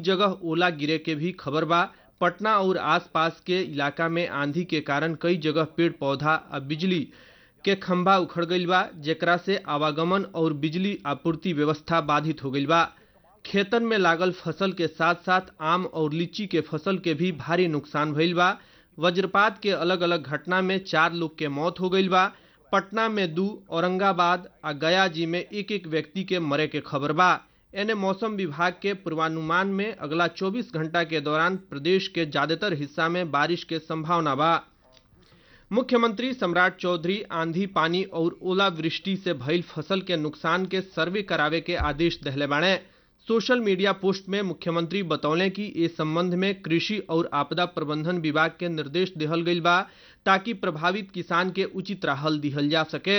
जगह ओला गिरे के भी खबर बा पटना और आसपास के इलाका में आंधी के कारण कई जगह पेड़ पौधा आ बिजली के खंभा उखड़ गईल बा जेकरा से आवागमन और बिजली आपूर्ति व्यवस्था बाधित हो गईल बा खेतन में लागल फसल के साथ साथ आम और लीची के फसल के भी भारी नुकसान भइल बा वज्रपात के अलग अलग घटना में चार लोग के मौत हो गईल बा पटना में दू औरंगाबाद आ गया जी में एक एक व्यक्ति के मरे के खबर बा एने मौसम विभाग के पूर्वानुमान में अगला 24 घंटा के दौरान प्रदेश के ज्यादातर हिस्सा में बारिश के संभावना बा मुख्यमंत्री सम्राट चौधरी आंधी पानी और ओलावृष्टि से भइल फसल के नुकसान के सर्वे करावे के आदेश दहले बाणे सोशल मीडिया पोस्ट में मुख्यमंत्री बतौले कि इस संबंध में कृषि और आपदा प्रबंधन विभाग के निर्देश दिहल गईल बा ताकि प्रभावित किसान के उचित राहल दिहल जा सके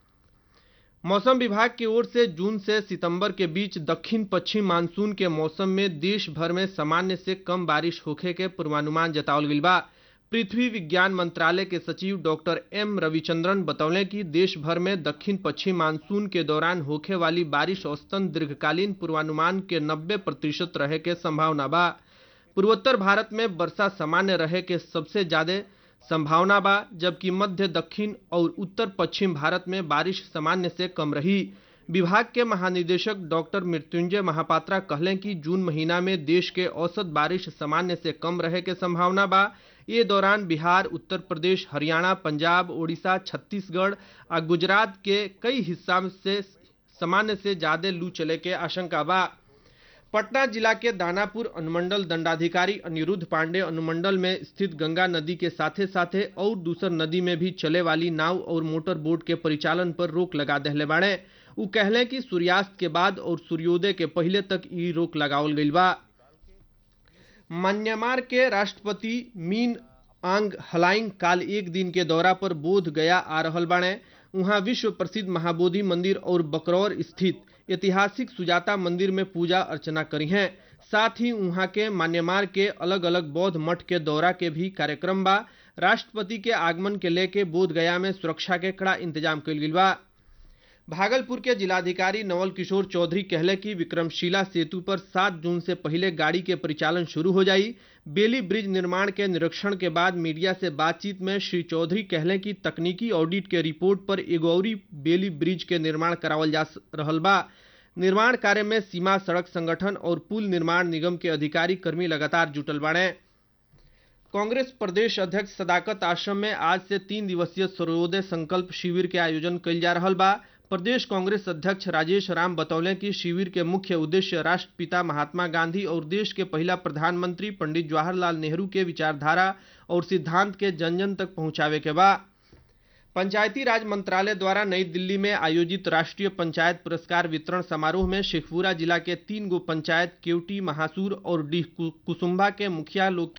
मौसम विभाग की ओर से जून से सितंबर के बीच दक्षिण पश्चिम मानसून के मौसम में देश भर में सामान्य से कम बारिश होखे के पूर्वानुमान जतावल गईल बा पृथ्वी विज्ञान मंत्रालय के सचिव डॉक्टर एम रविचंद्रन बतौले कि देश भर में दक्षिण पश्चिम मानसून के दौरान होखे वाली बारिश औसतन दीर्घकालीन पूर्वानुमान के 90 प्रतिशत रहे के संभावना बा पूर्वोत्तर भारत में वर्षा सामान्य रहे के सबसे ज्यादा संभावना बा जबकि मध्य दक्षिण और उत्तर पश्चिम भारत में बारिश सामान्य से कम रही विभाग के महानिदेशक डॉक्टर मृत्युंजय महापात्रा कहलें कि जून महीना में देश के औसत बारिश सामान्य से कम रहे के संभावना बा ये दौरान बिहार उत्तर प्रदेश हरियाणा पंजाब ओडिशा छत्तीसगढ़ आ गुजरात के कई हिस्सा से सामान्य से ज्यादा लू चले के आशंका बा पटना जिला के दानापुर अनुमंडल दंडाधिकारी अनिरुद्ध पांडे अनुमंडल में स्थित गंगा नदी के साथे साथे और दूसर नदी में भी चले वाली नाव और मोटर बोट के परिचालन पर रोक लगा दहले बाड़े उ कहले कि सूर्यास्त के बाद और सूर्योदय के पहले तक ई रोक लगावल गईल बा म्यांमार के राष्ट्रपति मीन आंग हलाइंग काल एक दिन के दौरा पर बोध गया आ रहल बाड़े वहां विश्व प्रसिद्ध महाबोधि मंदिर और बकरौर स्थित ऐतिहासिक सुजाता मंदिर में पूजा अर्चना करी हैं साथ ही वहां के म्यांमार के अलग अलग बौद्ध मठ के दौरा के भी कार्यक्रम बा राष्ट्रपति के आगमन के लेके बोध गया में सुरक्षा के कड़ा इंतजाम कल गई बा भागलपुर के जिलाधिकारी नवल किशोर चौधरी कहले कि विक्रमशिला सेतु पर 7 जून से पहले गाड़ी के परिचालन शुरू हो जाई बेली ब्रिज निर्माण के निरीक्षण के बाद मीडिया से बातचीत में श्री चौधरी कहले कि तकनीकी ऑडिट के रिपोर्ट पर एगौरी बेली ब्रिज के निर्माण करावल जा रहल बा निर्माण कार्य में सीमा सड़क संगठन और पुल निर्माण निगम के अधिकारी कर्मी लगातार जुटल बाड़े कांग्रेस प्रदेश अध्यक्ष सदाकत आश्रम में आज से तीन दिवसीय सर्वोदय संकल्प शिविर के आयोजन कल जा रहा बा प्रदेश कांग्रेस अध्यक्ष राजेश राम बतौले कि शिविर के मुख्य उद्देश्य राष्ट्रपिता महात्मा गांधी और देश के पहला प्रधानमंत्री पंडित जवाहरलाल नेहरू के विचारधारा और सिद्धांत के जन जन तक पहुंचावे के बा पंचायती राज मंत्रालय द्वारा नई दिल्ली में आयोजित राष्ट्रीय पंचायत पुरस्कार वितरण समारोह में शेखपुरा जिला के तीन गो पंचायत केवटी महासूर और डीह कुसुम्भा के मुखिया लोग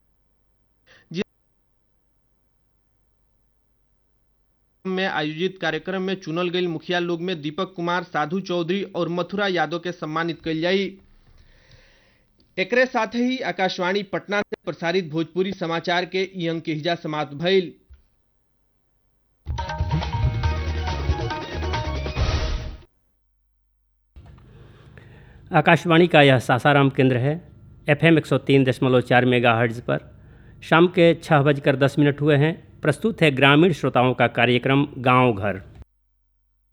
में आयोजित कार्यक्रम में चुनल गई मुखिया लोग में दीपक कुमार साधु चौधरी और मथुरा यादव के सम्मानित कल जाई एकरे साथ ही आकाशवाणी पटना से प्रसारित भोजपुरी समाचार के ई अंक के हिजा समाप्त भइल आकाशवाणी का यह सासाराम केंद्र है एफ एम एक सौ तीन दशमलव चार मेगा हर्ज पर शाम के छः बजकर दस मिनट हुए हैं प्रस्तुत है ग्रामीण श्रोताओं का कार्यक्रम गांव घर